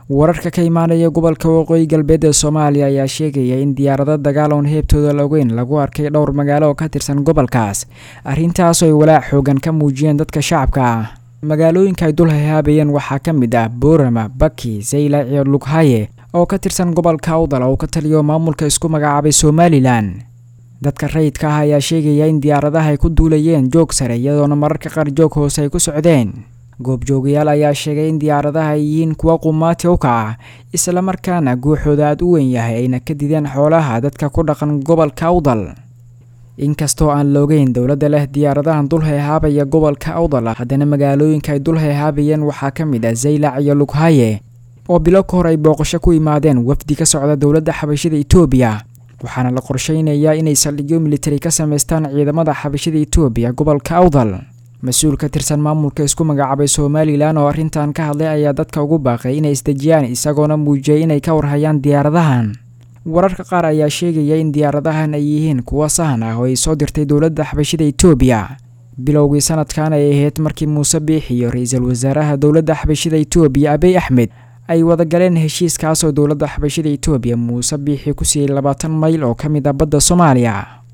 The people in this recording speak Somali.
wararka ka imaanaya gobolka waqooyi galbeed ee soomaaliya ayaa sheegaya in diyaarado dagaal oon heebtooda laogeyn lagu arkay dhowr magaalo oo ka tirsan gobolkaas arrintaasoo ay walaac xoogan ka muujiyeen dadka shacabka ah magaalooyinka ay dul hahaabayeen waxaa ka mid ah boorama baki zaylac iyo lughaye oo ka tirsan gobolka awdal oo ka taliyo maamulka isku magacaabay somalilan dadka rayidka ah ayaa sheegaya in diyaaradaha ay ku duulayeen joog sare iyadoona mararka qaar joog hoose ay ku socdeen goobjoogayaal ayaa sheegay in diyaaradaha ay yihiin kuwa qumaati u kaca islamarkaana guuxooda aad u weyn yahay ayna ka dideen xoolaha dadka ku dhaqan gobolka awdal inkastoo aan loogeyn dowladda leh diyaaradahan dul hayhaabaya gobolka awdal haddana magaalooyinka ay dul hayhaabayeen waxaa ka mid ah zaylac iyo lughaye oo bilo ka hor ay booqasho ku yimaadeen wafdi ka socda dowladda xabashida etoobiya waxaana la qorsheynayaa inay saldhigyo militari ka samaystaan ciidamada xabashida etoobiya gobolka awdal mas-uul ka tirsan maamulka isku magacaabay somalilan oo arrintan ka hadlay ayaa dadka ugu baaqay inay isdejiyaan isagoona muujiyay inay ka warhayaan diyaaradahan wararka qaar ayaa sheegaya in diyaaradahan ay yihiin kuwa sahan ah oo ay soo dirtay dowladda xabashida etoobiya bilowgii sanadkan ay ahayd markii muuse biix iyo ra-iisul wasaaraha dowladda xabashida etoobiya abiy axmed ay wadagaleen heshiiskaasoo dowladda xabashida etoobiya muuse biixi ku siiyey labaatan mayl oo ka mid ah badda soomaaliya